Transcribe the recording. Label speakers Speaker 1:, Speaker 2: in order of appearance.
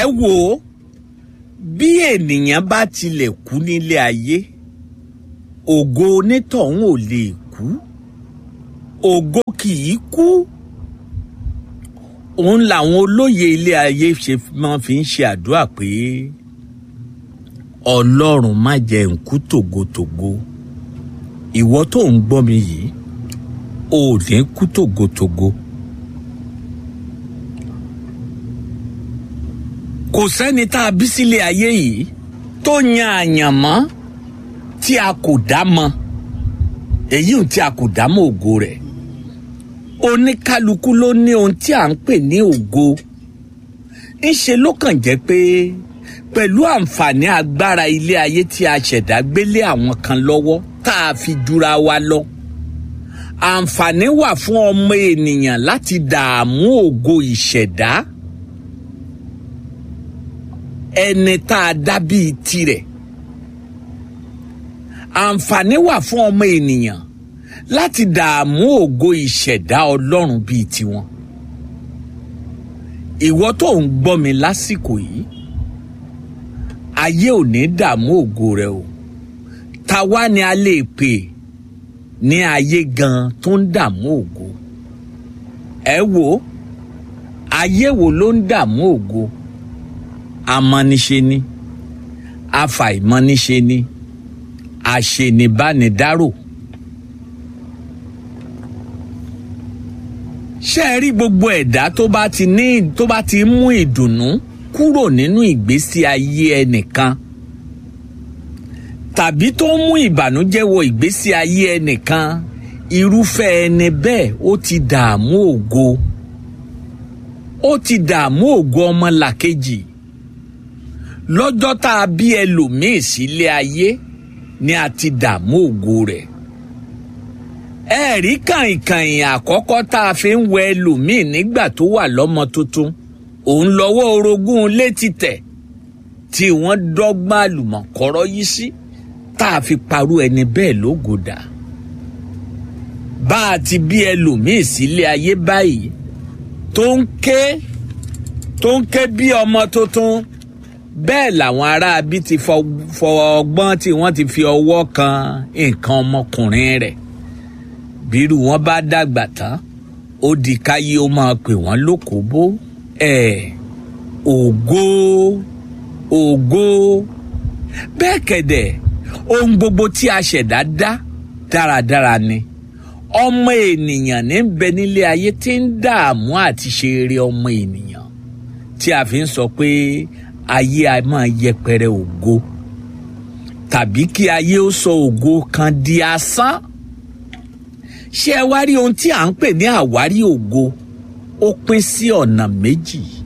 Speaker 1: ẹ wò ó bí ènìyàn bá tilẹ̀ kú nílé ayé ògo onítọ̀hún ò lè kú ògo kì í kú òun làwọn olóye ilé ayé ṣe máa fi ń ṣe àdúrà pé ọlọ́run má jẹ́ n kú tògótògó ìwọ tó ń gbọ́ mi yìí ò ní kú tògótògó. kò sẹ́ni tá a bí sílé ayé yìí tó yan àyànmọ́ tí a kò dá mọ̀ èyí tí a kò dá mọ̀ ògo rẹ̀ oníkálukú ló ní ohun tí à ń pè ní ògo ńṣe ló kàn jẹ́ pé pẹ̀lú àǹfààní agbára ilé ayé tí a ṣẹ̀dá gbélé àwọn kan lọ́wọ́ tá a fi jura wa lọ àǹfààní wà fún ọmọ ènìyàn láti dààmú ògo ìṣẹ̀dá ẹni tá a dá bíi tirẹ̀ àǹfààní wà fún ọmọ ènìyàn láti dààmú ògo ìṣẹ̀dá ọlọ́run bíi tiwọn ìwọ tó ń gbọ́ mi lásìkò yìí ayé ò ní dààmú ògo rẹ o ta wá ni a lè pè ní ayé gan tó ń dààmú ògo ẹ wo ayé wo ló ń dààmú ògo amọ́niṣe ni afàìmọ́niṣe ni àṣenibánidárò. ṣé ẹ rí gbogbo ẹ̀dá tó bá ti ní tó bá ti mú ìdùnnú kúrò nínú ìgbésí ayé ẹnìkan tàbí tó ń mú ìbànújẹ́ wọ ìgbésí ayé ẹnìkan irúfẹ́ ẹni bẹ́ẹ̀ ó ti dààmú ògo ó ti dààmú ògo ọmọlàkejì lọ́jọ́ tá a bí ẹlòmíì sílé ayé ni a ti dààmú ògo rẹ̀ ẹ̀rí kàìnkàìn àkọ́kọ́ tá a fi ń wẹ ẹlòmíì nígbà tó wà lọ́mọ tuntun òun lọ́wọ́ orogún létí tẹ̀ tí wọ́n dọ́gbọ́n àlùmọ̀kọ́rọ́ yìí sí tá a fi parú ẹni bẹ́ẹ̀ lógòdà bá a ti bí ẹlòmíì sílé ayé báyìí tó ń ké tó ń ké bí ọmọ tuntun bẹ́ẹ̀ làwọn aráabí ti fọ ọgbọ́n tí wọ́n ti fi ọwọ́ kan nǹkan ọmọkùnrin rẹ̀ bírú wọn bá dàgbà tán ó di káyé ó máa pè wọ́n lókòbó ẹ̀ ògo ògo bẹ́ẹ̀ kẹ̀dẹ̀ ohun gbogbo tí a ṣẹ̀dá dá dáradára ni ọmọ ènìyàn ní bẹ nílé ayé tí ń dààmú àti ṣe eré ọmọ ènìyàn tí a fi ń sọ pé ayé a máa yẹpẹrẹ ògo tàbí kí ayé ó sọ ògo kan di asán ṣé ẹ wá rí ohun tí à ń pè ní àwárí ògo ó pín sí ọ̀nà méjì